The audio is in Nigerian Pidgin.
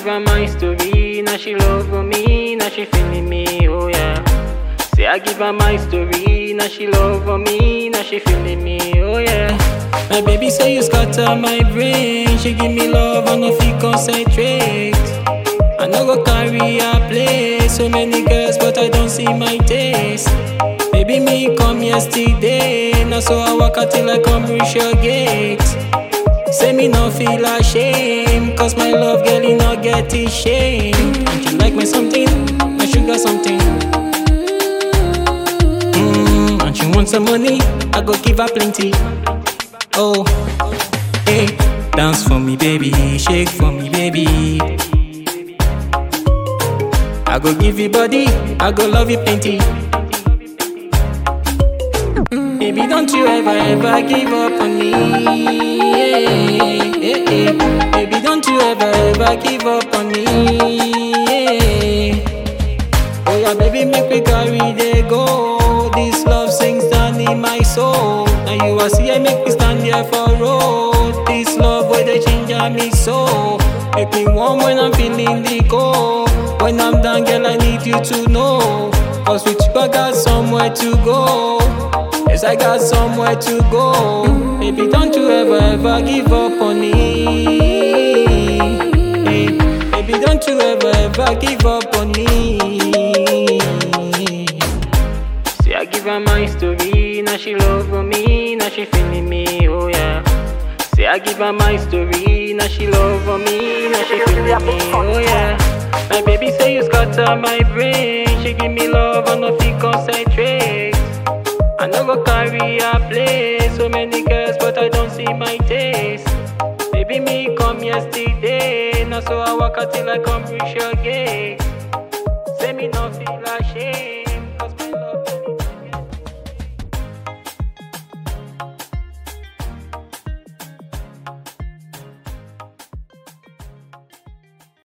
give her my story, now she love for me, now she feeling me, oh yeah. Say I give her my story, now she love for me, now she feeling me, oh yeah. My baby say you scatter my brain, she give me love, I no fit concentrate. I no go carry her play, so many girls, but I don't see my taste. Baby, me come yesterday, now so I walk out till I come reach your gate. Say me no feel ashamed, cause my love girl, you not get it shame. And you like me something, my sugar something. Mm, and she want some money, I go give her plenty. Oh, hey, dance for me, baby, shake for me, baby. I go give you body, I go love you plenty. Baby, don't you ever, ever give up on me. Yeah, yeah, yeah. Baby, don't you ever, ever give up on me. Yeah. Oh yeah, baby, make me carry the go. This love sings down in my soul. Now you are see, I make me stand there for road. This love where they change me so. Make me warm when I'm feeling the cold. When I'm down, girl, I need you to know. Cause with you, I got somewhere to go. Yes, I got somewhere to go. Baby, don't you ever, ever give up on me. Hey, baby, don't you ever, ever give up on me. See, I give her my story, now she love for me, now she feeling me, oh yeah. Say I give her my story, now she love for me, now she feeling me, oh yeah. My baby say you scatter my brain, she give me love, I no fit concentrate. I no go carry her play, so many girls, but I don't see my taste. Baby, me come yesterday, now so I walk out till I come reach your gate. Say me no feel ashamed.